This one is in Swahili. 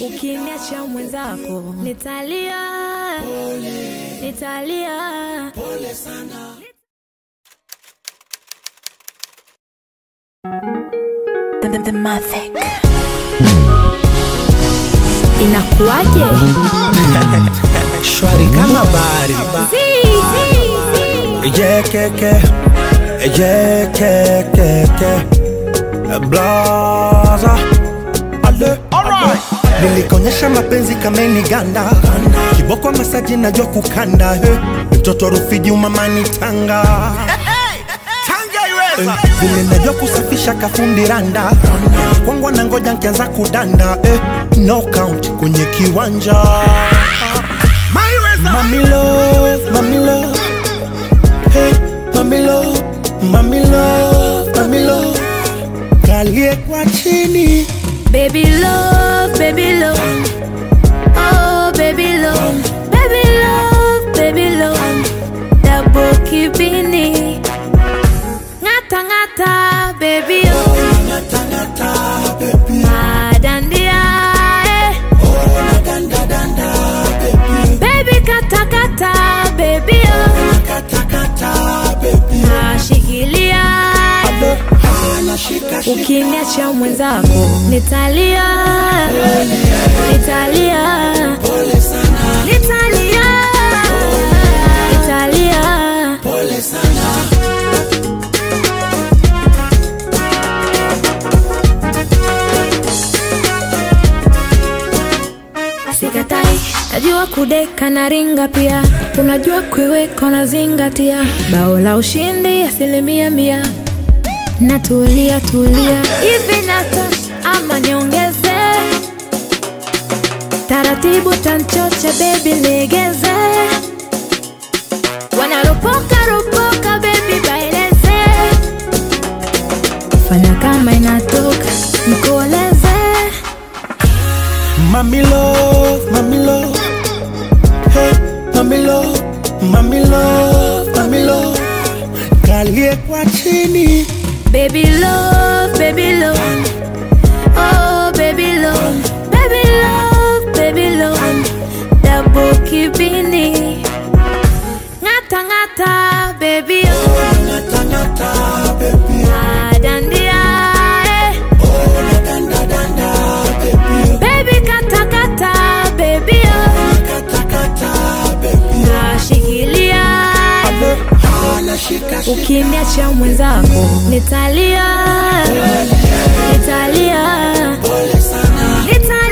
ukiniacha mwenzako nitalia, nitalia. The, the, the Mavic. Inakuwaje? shwari kama bari ejekeke ejekekeke blaza ale nilikonyesha mapenzi kameni ganda kiboko masaji najua kukanda he mtoto rufiji umamani tanga Eh, vile najua kusafisha kafundi randa kwangwa na ngoja nkianza kudanda eh, no count kwenye kiwanja Mami love, mami love, hey, mami love, mami love, mami love, kalie kwa chini Baby love, baby love. Oh, baby love. Baby love, baby love. Double kibini. Ngata ngata, baby oh. Madandia, eh. Baby kata kata, baby oh. Nashikilia. Ukiniacha mwenzako nitalia, nitalia, nitalia, nitalia. Sikatai, najua kudeka na ringa pia, unajua kuiweka na zingatia, bao la ushindi asilimia mia natulia tulia hivi natosha ama niongeze taratibu tanchoche bebi legeze wanaropoka ropoka bebi baileze fanya kama inatoka mkoleze Mami love, mami love, hey, mami love, mami love, mami love, kalie kwa chini baby love baby love oh baby love baby love baby love double kibini ngata ngata baby oh Madandia, eh. Baby kata kata, baby oh. Nashikilia, ukiniacha mwenzako nitalia, nitalia, nitalia.